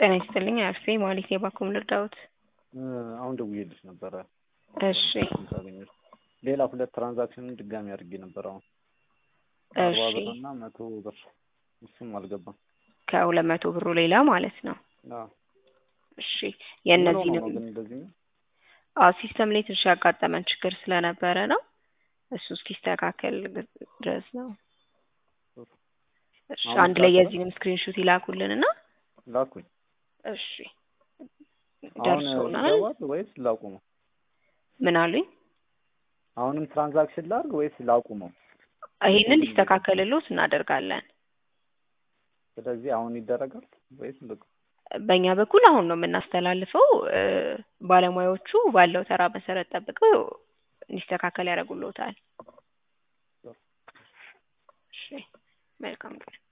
ጤና ይስጥልኝ አርሴ ማሊክ የባኩም ልርዳውት አሁን ደውዬልሽ ነበረ። እሺ ሳገኘሽ ሌላ ሁለት ትራንዛክሽን ድጋሚ አድርጌ ነበር። አሁን አርባ እሺ ብር እና መቶ ብር እሱም አልገባም። ከሁለት መቶ ብሩ ሌላ ማለት ነው። አዎ። እሺ ምን ሆኖ የእነዚህንም ነው ግን እንደዚህ ነው? አዎ ሲስተም ላይ ትንሽ ያጋጠመን ችግር ስለነበረ ነው። እሱ እስኪስተካከል ድረስ ነው። እሺ አሁን አንድ ላይ ይስተካከላል? የዚህንም ስክሪንሾት ይላኩልንና ላኩኝ። እሺ አሁን ደርሶናል። ይገባል ወይስ ላቁመው? ምን አሉኝ? አሁንም ትራንዛክሽን ላድርግ ወይስ ላቁመው? ይሄንን እንዲስተካከልሎት እናደርጋለን። ስለዚህ አሁን ይደረጋል ወይስ ልቅ በእኛ በኩል አሁን ነው የምናስተላልፈው። እ፣ ባለሙያዎቹ ባለው ተራ መሰረት ጠብቀው እንዲስተካከል ያደርጉልዎታል። እሺ መልካም ቀን።